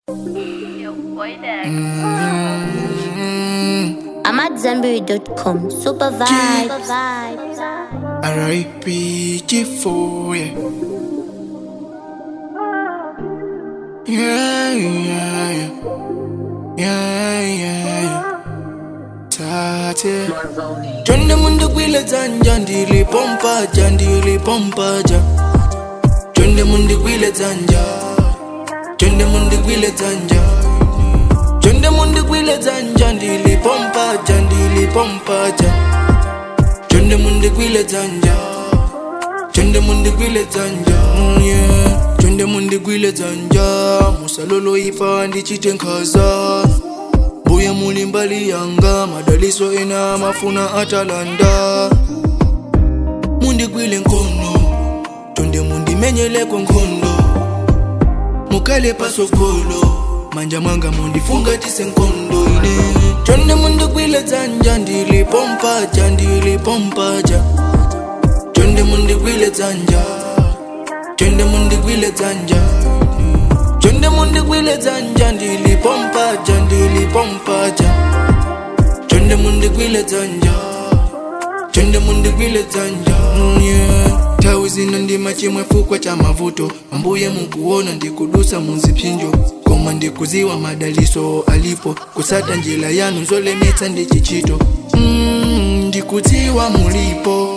I'm at Zenberry.com. Super vibes. R.I.P. G4, yeah. Yeah, yeah, yeah. Yeah, yeah, yeah. Tate. Twende mundu kwile zanja ndili pompaja ndili pompaja Twende mundu kwile zanja Twende mundu kwile zanja Twende mundu kwile zanja ndili pompaja ndili pompaja Twende mundu kwile zanja Twende mundu kwile zanja mm, yeah. Twende mundu kwile zanja Musalolo ipa ndichite nkhaza mbuye muli mbali yanga madaliso ena mafuna atalanda mundigwile nkono tonde mundimenyeleko nkhondo mukale pasokolo manja mwanga mundifungatise nkondo ine tonde mundigwile dzanja ndilipompaja ndilipompaja tonde mundigwile dzanja tonde mundigwile dzanja Twende mundigwile dzanja ndilipompaja ndilipompaja Twende mundigwile dzanja Twende mundigwile dzanja mm, yeah. Tawi zino ndima chimwe fukwa cha mavuto Ambuye mukuona ndikudusa muzipinjo Koma ndikuziwa madaliso alipo Kusata njila yanu zolemetsa ndi chichito mm, Ndikudziwa mulipo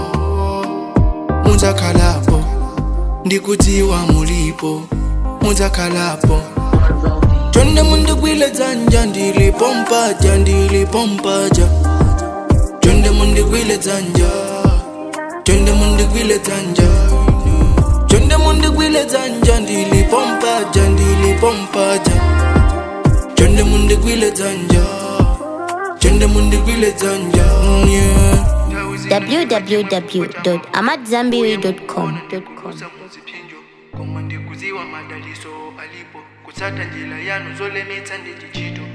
Muzakhalapo Ndikudziwa mulipo Muzakhalapo Twende mundigwile dzanja ndilipompaja ndilipompaja Twende mundigwile dzanja Twende mundigwile dzanja Twende mundigwile dzanja ndilipompaja ndilipompaja Twende mundigwile dzanja Twende mundigwile dzanja mm, yeah. www.amatzambiri.com. kusa muziphinjo koma ndikuziwa madaliso alipo kutsata njila yanu zolemetsa ndi chichito